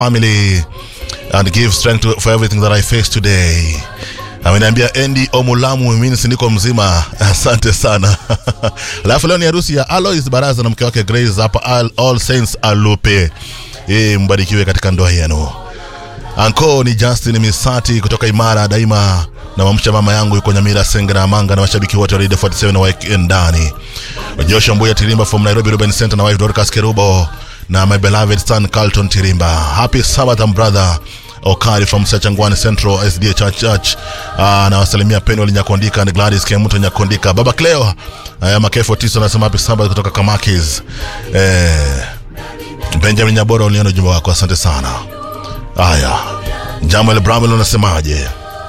family and give strength to, for everything that I face today. Ameniambia Andy Omulamu, mimi niko mzima, asante sana. Alafu leo ni harusi ya Alois Baraza na mke wake Grace hapa All, All Saints Alupe. Eh, mbarikiwe katika ndoa yenu. Anko ni Justin Misati kutoka Imara Daima na mamsha mama yangu yuko Nyamira Sengera Manga na mashabiki wote wa Radio 47 na waeke ndani. Joshua Mbuya Tirimba from Nairobi Ruben Center na wife Dorcas Kerubo na my beloved son Carlton Tirimba. Happy Sabbath and brother Okari from Sachangwani Central SDA Church Church. Uh, na wasalimia Penwell Nyakondika na Gladys Kemuto Nyakondika. Baba Cleo uh, Makefo Tiso anasema happy Sabbath kutoka Kamakis. Eh, Benjamin Nyabora uliona ujumbe wako, asante sana. Haya, Jamal Bramwell unasemaje?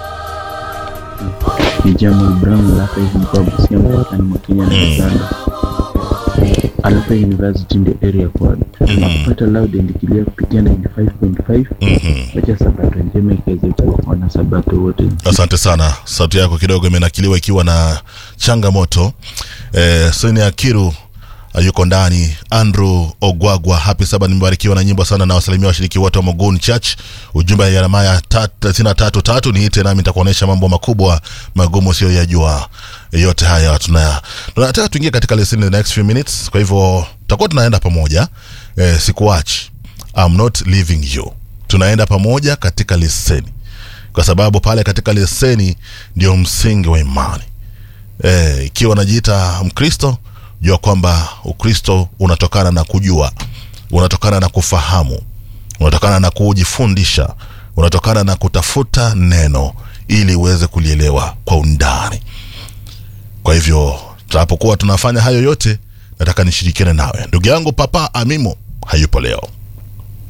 ni Jamal Brown Alapa hivi mkoa Busia mpakani mwa Kenya na Uganda. Alapa University in the area code. Nakupata loud and clear kupitia 95.5. Mhm. Wacha sabato njema ikiweze kuwa wana sabato wote. Asante sana, sauti yako kidogo imenakiliwa ikiwa na changamoto. Eh, Sonia Kiru uh, yuko ndani. Andrew Ogwagwa, happy saba, nimebarikiwa na nyimbo sana na wasalimia washiriki wote wa Mogun Church. Ujumbe wa Yeremia thelathini na tatu tatu niite nami nitakuonyesha mambo makubwa magumu usiyoyajua. Yote haya tuna tunataka tuingie katika lesson in the next few minutes, kwa hivyo tutakuwa tunaenda pamoja. Eh, sikuachi, I'm not leaving you, tunaenda pamoja katika leseni kwa sababu pale katika leseni ndio msingi wa imani. Eh, ikiwa unajiita Mkristo, jua kwamba Ukristo unatokana na kujua, unatokana na kufahamu, unatokana na kujifundisha, unatokana na kutafuta neno ili uweze kulielewa kwa undani. Kwa hivyo tunapokuwa tunafanya hayo yote, nataka nishirikiane nawe. Ndugu yangu Papa Amimo hayupo leo.